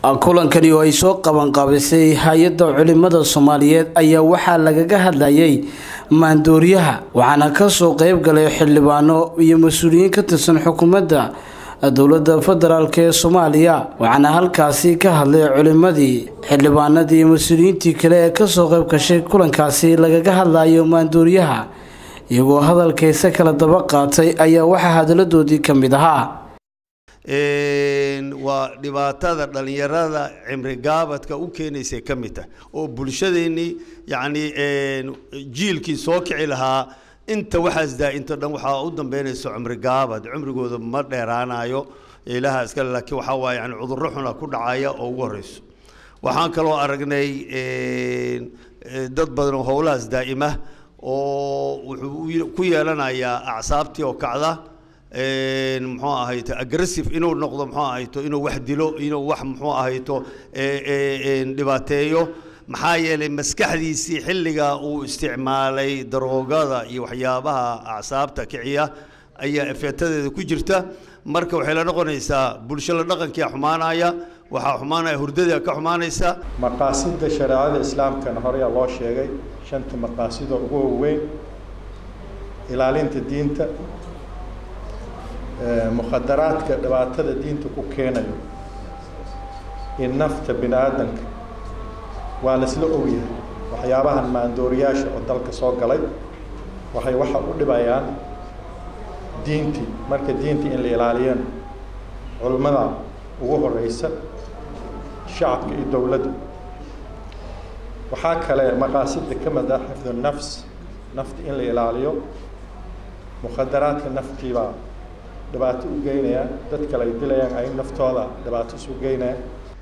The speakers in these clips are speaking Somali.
kulankani oo ay soo qabanqaabisay hay-adda culimada soomaaliyeed ayaa waxaa lagaga hadlayay maandooriyaha waxaana kasoo qeyb galay xildhibaano iyo mas-uuliyiin ka tirsan xukuumadda dowladda federaalk ee soomaaliya waxaana halkaasi ka hadlay culimadii xildhibaanadii iyo mas-uuliyiintii kale ee kasoo qeyb gashay kulankaasi lagaga hadlayo maandooriyaha iyagoo hadalkaysa kala daba qaatay ayaa waxaa hadaladoodii ka mid ahaa waa dhibaatada dhallinyarada cimri gaabadka u keenaysay ka mid tahay oo bulshadeennii yacni jiilkii soo kici lahaa inta waxaas daa-into dhan waxaa u dambeynayso cimri gaabad cimrigooda ma dheeraanayo ilaha iskale laakiin waxaa waaye yani cudurro xuna ku dhacaya oo ugu horreyso waxaan kaloo aragnay dad badan oo howlahaas daa'ima oo wuxuu ku yeelanayaa acsaabtii oo kacda muxuu ahayto aggressive inuu noqdo muxuu ahayto inuu wax dilo inuu wax muxuu ahayto dhibaateeyo maxaa yeelay maskaxdiisii xilligaa uu isticmaalay daroogada iyo waxyaabaha acsaabta kiciya ayaa efeetadeeda ku jirta marka waxay la noqonaysaa bulsho la dhaqankia xumaanaya waxaa xumaanaya hurdadaa ka xumaanaysa maqaasida shareecada islaamkana horeyaa loo sheegay shanta maqaasido ugu waaweyn ilaalinta diinta mukhadaraadka dhibaatada diinta ku keenayo iyo nafta bini aadanka waa laisla ogyahay waxyaabahan maandooriyaasha oo dalka soo galay waxay waxa u dhibayaan diintii marka diintii in la ilaaliyeen culimmada ugu horeysa shacabka iyo dowladda waxaa kale maqaasida ka mid ah xifdu nafs nafta in la ilaaliyo mukhadaraadka naftiibaa dhibaato u geynayaan dad kale ay dilayaan ay naftooda dhibaato isu geynayaan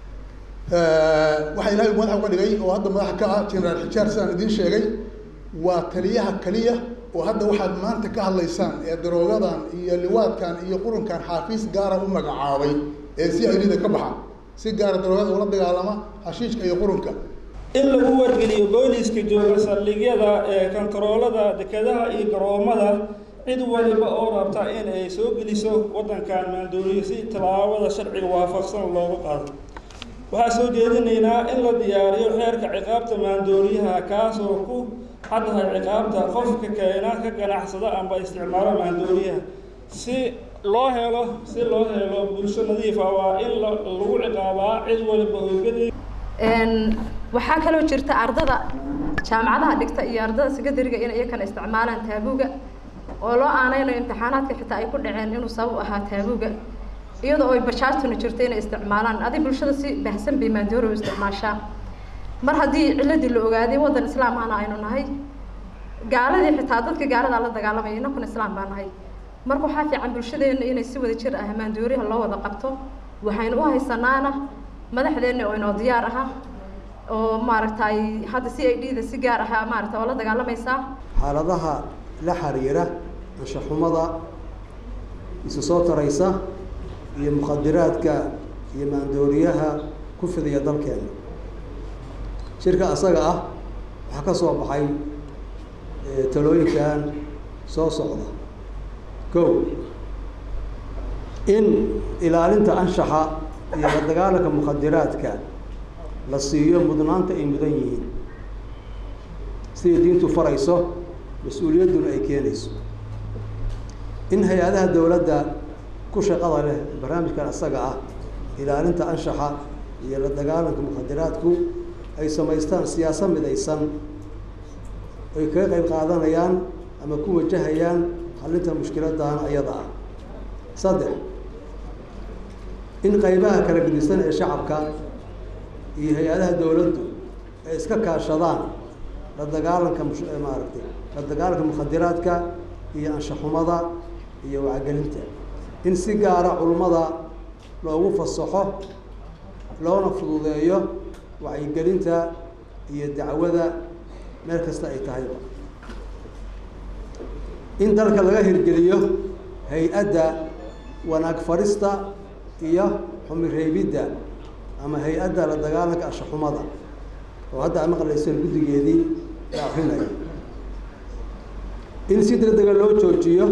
waxaa ilaahay madaxa uga dhigay oo hadda madaxa ka ah generaal xijaar sidaan idiin sheegay waa taliyaha keliya oo hadda waxaad maanta ka hadlaysaan ee daroogadan iyo liwaadkan iyo qurunkan xaafiis gaara u magacaabay ee si aylida ka baxa si gaara daroogada ula dagaalama hashiishka iyo qurunka in lagu wargeliyo booliiska jooga saldhigyada ee kontaroolada dekedaha iyo garoomada cid waliba oo rabta in ay soo geliso waddankan maandooriyo si tallaabada sharciga waafaqsan looga qaado waxaa soo jeedinaynaa in la diyaariyo xeerka ciqaabta maandooriyaha kaasoo ku xaddahay ciqaabta qofka keena ka ganacsada amba isticmaalo maandooriyaha si loo helo si loo helo bulsho nadiifa waa in lagu ciqaabaa cid waliba hoogadi waxaa kaloo jirta ardada jaamacadaha dhigta iyo ardada sekadariga in iyakana isticmaalaan taabuuga oo loo aaneynayo imtixaanaadka xitaa ay ku dhaceen inuu sabab ahaa taabuuga iyadoo ay bajaajtuna jirto inay isticmaalaan adi bulshada si bahsan bay maandoori u isticmaashaa mar haddii ciladii la ogaaday waddan islaam ahna aynu nahay gaaladii xitaa dadka gaaladaa la dagaalamaya inakuna islaam baa nahay marka waxaa fiican bulshadeena inay si wada jir ah maandooriha loo wada qabto waxaynu u haysanaana madaxdeena oo inoo diyaar aha oo maaragtay hadda c i d da si gaar aha maarata oo la dagaalamaysaa xaaladaha la xiriira anshaxumada isu soo taraysa iyo mukhadiraadka iyo maandooriyaha ku fidiya dalkeena shirka asaga ah waxaa ka soo baxay talooyinkan soo socda kow in ilaalinta anshaxa iyo la dagaalanka mukhadiraadka la siiyo mudnaanta ay mudan yihiin siday diintu farayso mas-uuliyadduna ay keenayso in hay-adaha dowladda ku shaqada leh barnaamijkan isaga ah ilaalinta anshaxa iyo la dagaalanka mukhadiraadku ay samaystaan siyaasad midaysan ay kaga qayb qaadanayaan ama ku wajahayaan xallinta mushkiladan ayada ah saddex in qaybaha kala gedisan ee shacabka iyo hay-adaha dowladdu ay iska kaashadaan la dagaalanka maaragtay la dagaalanka mukhadiraadka iyo anshaxumada iyo wacgelinta in si gaara culummada loogu fasaxo loona fududeeyo wacyigelinta iyo dacwada meel kasta ay tahayba in dalka laga hirgeliyo hay-adda wanaag farista iyo xumireebidda ama hay-adda la dagaalanka anshaxumada oo hadda a maqlayseen guddigeedii la akrinayo in si deg dega loo joojiyo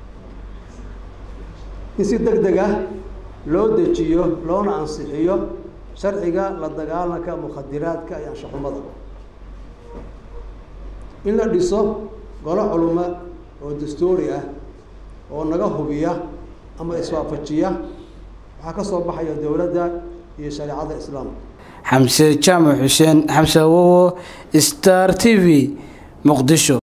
in si deg deg ah loo dejiyo loona ansixiyo sharciga la dagaalanka mukhadiraadka iyo anshaxumada in la dhiso golo culuma oo dastuuri ah oo naga hubiya ama iswaafajiya waxaa ka soo baxaya dowladda iyo shareecada islaamka xamse jaamac xuseen xamse awowo star t v muqdisho